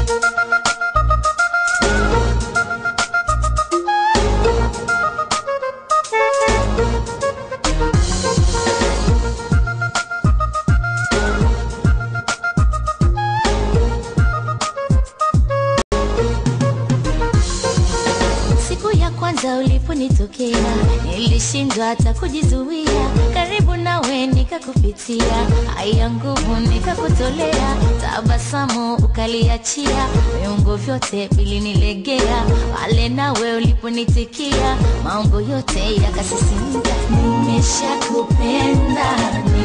Siku ya kwanza uliponitokea nilishindwa hata kujizuia, karibu nawe nikakupitia, haya nguvu nikakutolea, tabasamu ukaliachia, viungo vyote vilinilegea, pale nawe uliponitikia, mambo yote yakasisimka. Nimeshakupenda,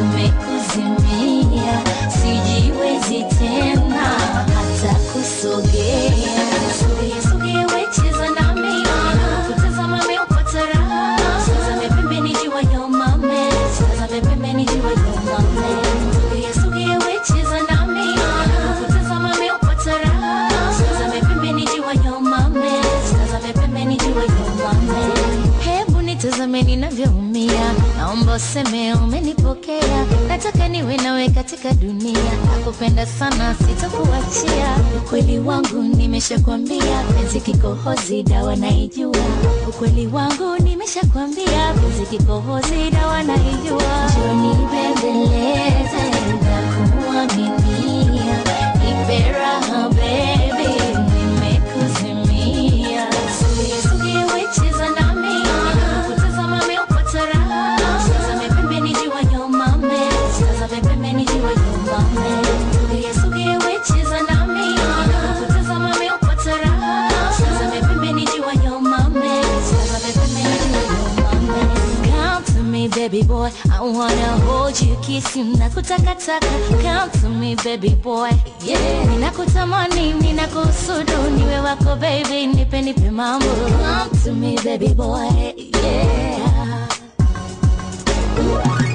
nimekuzimia, sijiwezi tena hata kusogea. Sogea, sogea, we cheza nami, kutazama meupata raha. Tazame pembeni jua ya umame, tazame pembeni jua ya umame. Sogea, sogea, we cheza nami, kutazama meupata raha. Tazame pembeni jua ya umame, tazame pembeni jua ya umame. Hebu nitazame ninavyoumia, naomba useme umenipokea. Nataka niwe nawe katika dunia, nakupenda sana, sitakuachia. Ukweli wangu nimeshakwambia, penzi kikohozi, dawa naijua. Ukweli wangu nimeshakwambia, penzi kikohozi, dawa naijua. Njoo nibembeleze na kuaminia, nipe raha baby, nimekuzimia. Sogea, sogea, we cheza nami, kutazama meupata raha. Tazame pembeni jua ya umame, tazame pembeni jua ya umame. Sogea, sogea, we cheza nami, kutazama meupata raha. Tazame pembeni jua ya umame, tazame pembeni jua ya umame. Come to me baby boy, I wanna hold you, kiss you, nakutakataka. Come to me baby boy, yeah. Ninakutamani, ninakusudu, niwe wako baby, nipe nipe mambo. Come to me baby boy, yeah.